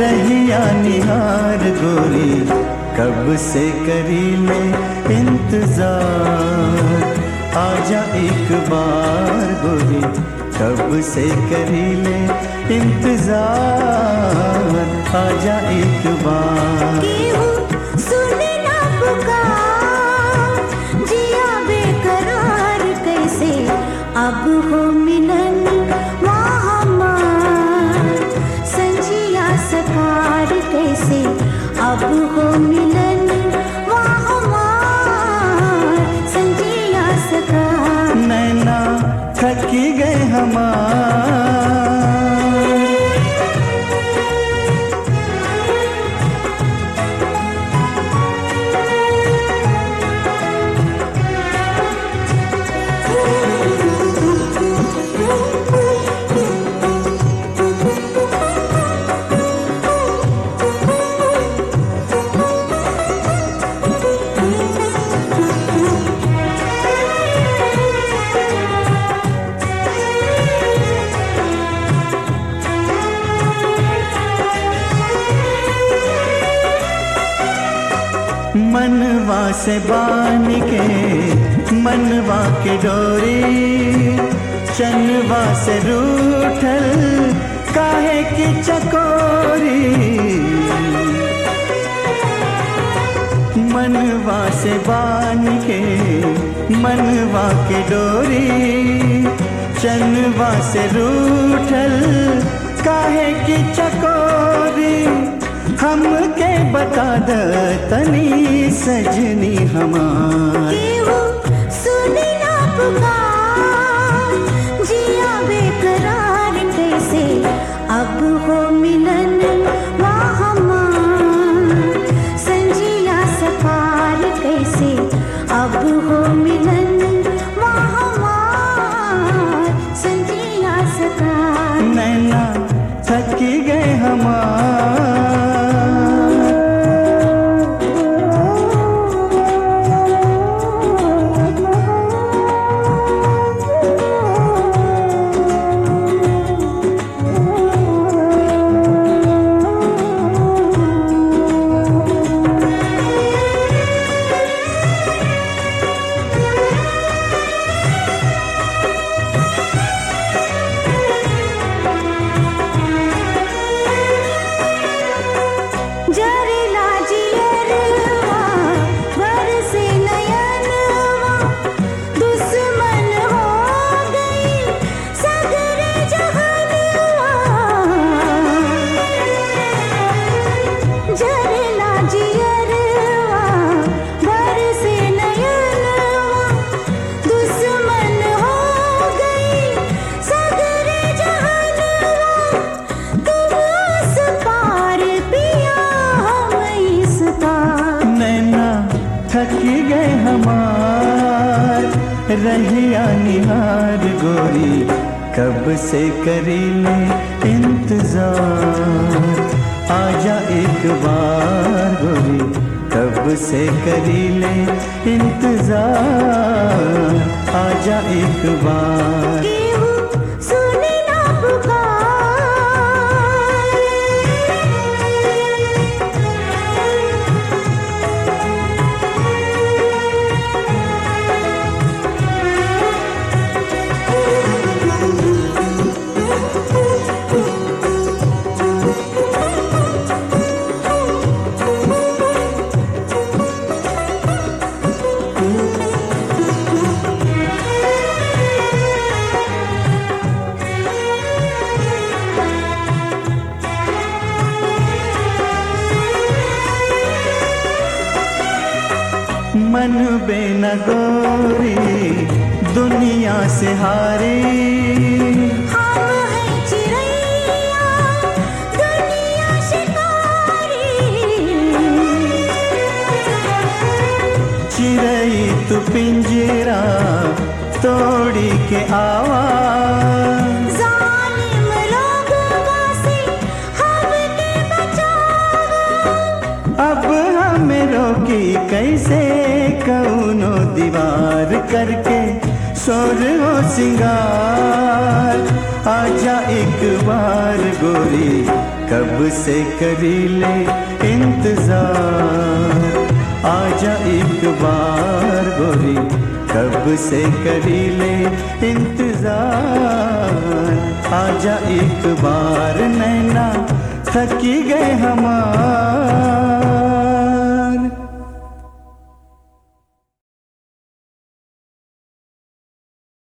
रहिया निहार गोरी कब से करी ले इंतजार आजा एक बार गोरी कब से करी ले इंतजार आजा एक बार केहू सुने ना पुकार जिया बेकरार कैसे अब हो मिलन वहाँ हमार संजिया सकार कैसे अब हो मिलन वहाँ हमार संजिया सकार नैना थकी गए हमार मनवा से बान के मनवा के डोरी चनवा से रूठल काहे की चकोरी मनवा से बान के मनवा के डोरी चनवा से रूठल काहे की चकोरी हमके बता द तनी सजनी हमार केहू सुने ना पुकार जिया बेकरार कैसे अब हो मिलन वहाँ हमार संजिया सकार कैसे अब हो मिलन वहाँ हमार संजिया सकार नैना थकी गए हमार जरेला जियरवा बरसे नयनवा दुश्मन हो गई सगरे जहनवा जरेला जियरवा बरसे नयनवा दुश्मन हो गई सगरे जहनवा तुम उस पार पिया हम इस पार नैना थकी गए हमार रहिया निहार गोरी कब से करी ले इंतजार आजा एक बार गोरी कब से करी ले इंतजार आजा एक बार केहू सुने ना मन बेन गोरी दुनिया से हारी हम हैं चिड़ैया दुनिया शिकारी चिड़ई तू पिंजरा तोड़ी के आवाज जालिम लोगों से हमके बचाओ अब हमें रोकी कैसे कौनो दीवार करके शोर हो सिंगार आजा एक बार गोरी कब से करी ले इंतजार आजा एक बार गोरी कब से करी ले इंतजार आजा एक बार नैना थकी गए हमार